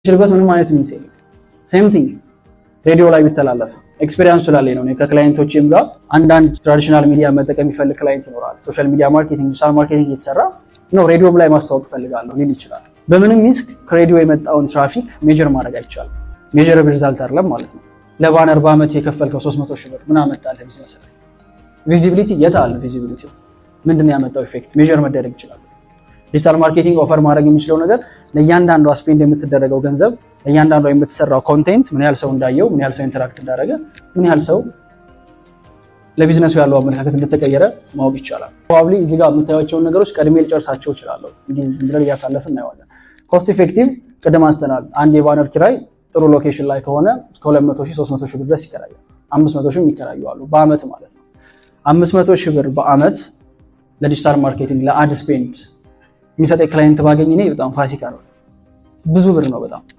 ችልበት ምንም አይነት ሚንስ የለም። ሴም ቲንግ ሬዲዮ ላይ ቢተላለፍ ኤክስፔሪንስ ስላለኝ ነው። ከክላይንቶችም ጋር አንዳንድ ትራዲሽናል ሚዲያ መጠቀም የሚፈልግ ክላይንት ይኖራል። ሶሻል ሚዲያ ማርኬቲንግ፣ ዲጂታል ማርኬቲንግ እየተሰራ ነው ሬዲዮም ላይ ማስተዋወቅ እፈልጋለሁ ሊል ይችላል። በምንም ሚንስ ከሬዲዮ የመጣውን ትራፊክ ሜጀር ማድረግ አይቻልም። ሜጀር ሪዛልት አይደለም ማለት ነው። ለባነር በአመት የከፈልከው 300 ሺህ ብር ምን አመጣልህ ቢዝነስ ላይ? ቪዚቢሊቲ የት አለ? ቪዚቢሊቲ ምንድን ነው ያመጣው ኢፌክት? ሜጀር መደረግ ይችላል። ዲጂታል ማርኬቲንግ ኦፈር ማድረግ የሚችለው ነገር ለእያንዳንዷ ስፔንድ የምትደረገው ገንዘብ ለእያንዳንዷ የምትሰራው ኮንቴንት ምን ያህል ሰው እንዳየው፣ ምን ያህል ሰው ኢንተራክት እንዳደረገ፣ ምን ያህል ሰው ለቢዝነሱ ያለው አመለካከት እንደተቀየረ ማወቅ ይቻላል። ፕሮባብሊ እዚህ ጋር የምታዩቸውን ነገሮች ቀድሜ ልጨርሳቸው እችላለሁ። እንዲህ ብለን እያሳለፍን እናየዋለን። ኮስት ኢፌክቲቭ ቅድም አንስተናል። አንድ የባነር ኪራይ ጥሩ ሎኬሽን ላይ ከሆነ ከ200 ሺህ 300 ሺህ ብር ድረስ ይከራያል። 500 ሺህ የሚከራዩ አሉ በአመት ማለት ነው። 500 ሺህ ብር በአመት ለዲጂታል ማርኬቲንግ ለአድ ስፔንድ የሚሰጠኝ ክላይንት ባገኝ እኔ በጣም ፋሲካ ነው። ብዙ ብር ነው በጣም